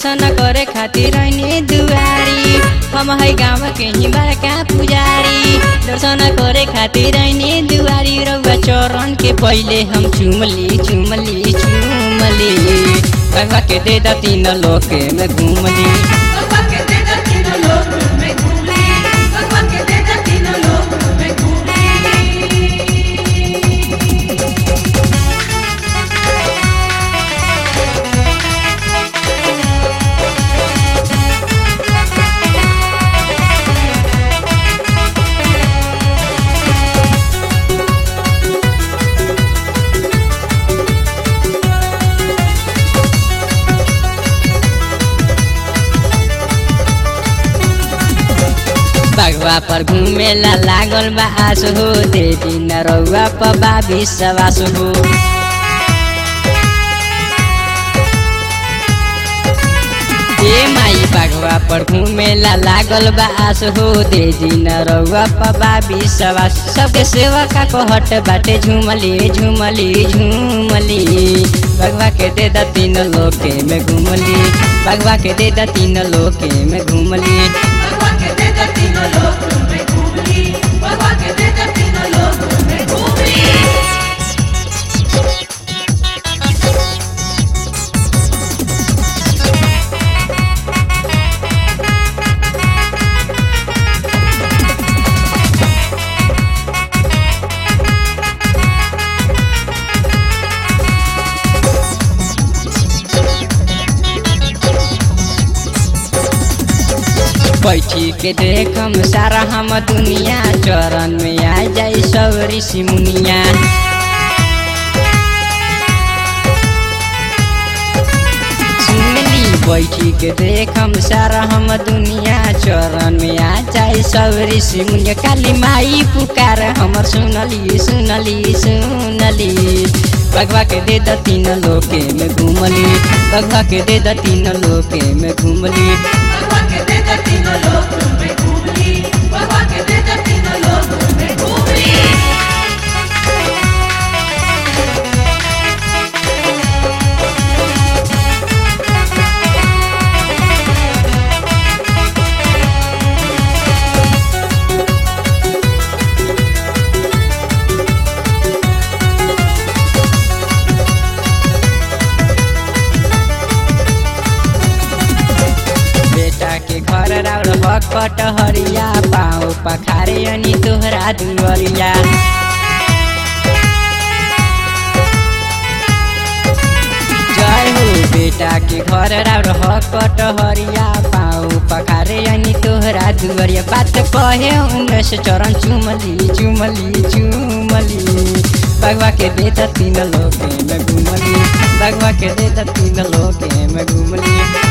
दर्शन करे खातिर ऐनी दुआरी हम है गाँव के ही बड़का पुजारी दर्शन करे खातिर ऐनी दुआरी रउआ चरण के पहिले हम चुमली चुमली चुमली बाबा के दे दा तीन लोक में घूमली भगवा के दे दा तीनों लोक में घूमली भगवा के दे दा तीनों लोक में घूमली बागवा पर घूमेला लागल बा आस हो देवी न रउआ पर बा विश्वास हो ए माई बागवा पर घूमेला लागल बा आस हो देवी न रउआ पर बा विश्वास सबके सेवा का कहट बाटे झूमली झूमली झूमली बागवा के दे दा तीन लोके में घूमली बागवा के दे दा तीन लोके में घूमली भगवा के दे दा तीनों लोक में घूमली भगवा के दे दा तीनों लोक में घूमली बैठी के देखम सारा हम दुनिया चरण में आ जाई सब ऋषि मुनिया सुनली बैठी के देखम सारा हम दुनिया चरण में आ जाई सब ऋषि मुनिया काली माई पुकार हमर सुनली सुनली सुनली भगवा के दे द तीन लोके में घूमली भगवा के दे द तीन लोके में घूमली भगवा के दे दा तीनों लोक में घूमली भगवा के दे दा तीनों लोक में घूमली बेटा के घर राउर भकट हरिया पाँव पखारे अनि तोहरा दुवरिया जय हो बेटा के घर राउर हकट हरिया पाँव पखारे अनि तोहरा दुवरिया बात कहे उन्नीस चरण चुमली चुमली चुमली भगवा के दे द तीन लोके में घुमली भगवा के दे द तीन लोके में घुमली